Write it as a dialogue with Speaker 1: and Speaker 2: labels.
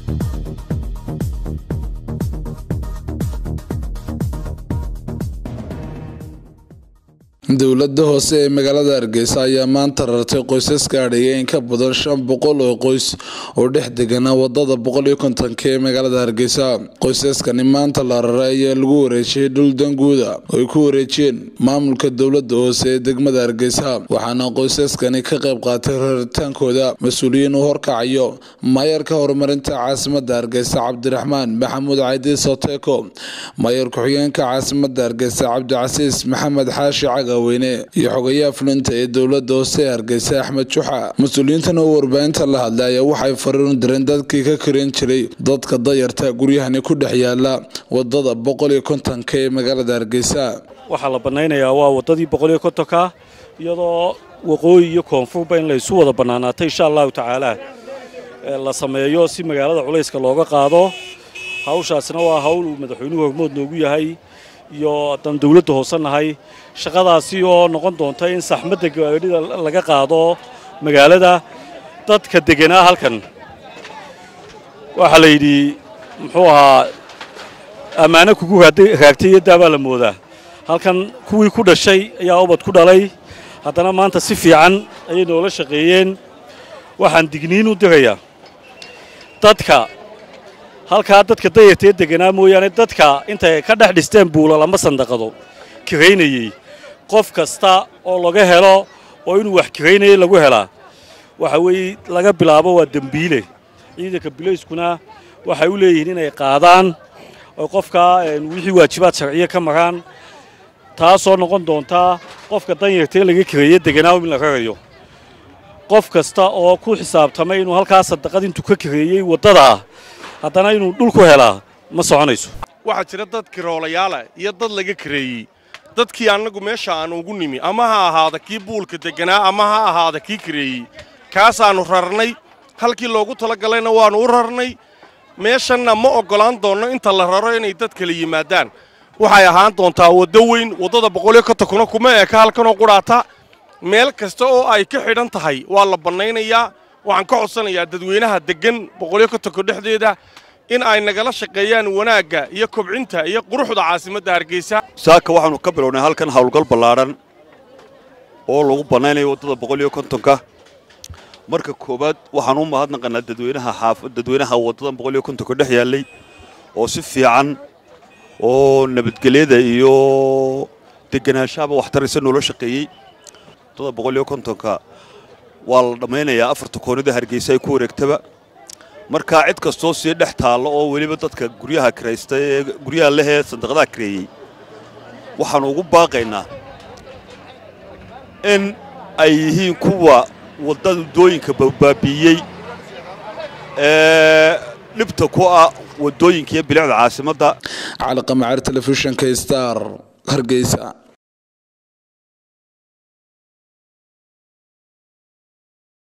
Speaker 1: dowladda hoose ee magaalada hargeysa ayaa maanta rartay qoysas gaadhaya in ka badan shan boqol oo qoys oo dhex degana wadada boqol iyo kontonka ee magaalada hargeysa qoysaskani maanta la raray ayaa lagu wareejiyay dhul danguuda oo ay ku wareejiyeen maamulka dowladda hoose ee degmada hargeysa waxaana qoysaskani ka qayb qaatay raritaankooda mas-uuliyiin uu horkacayo maayarka horumarinta caasimada hargeysa cabdiraxmaan maxamuud caydi soteko maayar ku-xigeenka caasimada hargeysa cabdicasiis maxamed xaashi caga weyne iyo xogayaha fulinta ee dowladda hoose ee hargeysa axmed juxa mas-uuliyiintan oo warbaahinta la hadlay ayaa waxay fariin direen dadkii ka karin jiray dadka dayarta guryahani ku dhex yaala wadada boqol iyo kontonka ee magaalada hargeysa
Speaker 2: waxaa la bannaynayaa waa waddadii boqol iyo kontonka iyadoo waqooyi iyo koonfurba in laysu wada bannaanaatay insha allahu tacaala la sameeyo si magaalada culayska looga qaado hawshaasina waa hawl uu madaxweynuhu hormood noogu yahay iyo haddaan dawladda hoose nahay shaqadaasi oo noqon doonta in saxmadda gaadhida laga qaado magaalada dadka deganaa halkan waxaa la yidhi muxuu ahaa ammaano kugu raagtay iyo daabaa la moodaa halkan kuwii ku dhashay ayaa ubad ku dhalay haddana maanta si fiican ayay noola shaqeeyeen waxaan digniin u dirayaa dadka halkaa dadka dayartee deganaa mooyaane dadka intay ka dhex dhisteen buulal ama sandaqado kiraynayey qof kasta oo laga helo oo inuu wax kiraynayay lagu helaa waxa weeye laga bilaabo waa dembiile ciidanka bilayskuna waxay u leeyihiin inay qaadaan oo qofkaa wixii waajibaad sharciya ka maraan taasoo noqon doontaa qofka danyartee laga kireeye deganaa in la rarayo qof kasta oo ku xisaabtamay inuu halkaa sandaqad intuu ka kireeyey waddadaa haddana inuu dhulku helaa ma soconayso
Speaker 3: waxaa jira dad kiroolayaala iyo dad laga kareeyey dadkii annagu meesha aanu ugu nimi ama ha ahaada kii buulka degganaa ama ha ahaada kii kareeyey kaasaannu rarnay halkii loogu talagalayna waannu u rarnay meeshanna ma oggolaan doonno inta la raro inay dad kala yimaadaan waxay ahaan doontaa waddo weyn waddada boqoliyo kontonkuna kuma eeka halkanoo qudhaata meel kasta oo ay ka xidhan tahay waa la bannaynayaa waxaan ka codsanayaa dadweynaha deggan boqoliyo kontonka dhexdeeda in ay nagala shaqeeyaan wanaagga iyo kobcinta iyo quruxda caasimadda hargeysa
Speaker 4: saaka waxaannu ka bilownay halkan howlgal ballaadhan oo lagu bannaynayo waddada boqol iyo kontonka marka koowaad waxaan u mahadnaqanaa dadweynaha xaaf dadweynaha waddadan boqol iyo kontonka dhex yaallay oo si fiican oo nabadgelyada iyo degganaanshahaba waxtaraysa noola shaqeeyey waddada boqol iyo kontonka waa la dhammaynayaa afarta koonida hargeysa ay ku wareegtaba markaa cid kastoo sii dhex taallo oo weliba dadka guryaha kiraysta ee guryaha lehee sandaqadaha kireeyey waxaannu ugu baaqaynaa in ay yihiin kuwa waddadooyinka baabiiyey ee dhibta ku ah waddooyinka iyo bilicda caasimadda
Speaker 1: cali qamacaar telefishinka star hargeysa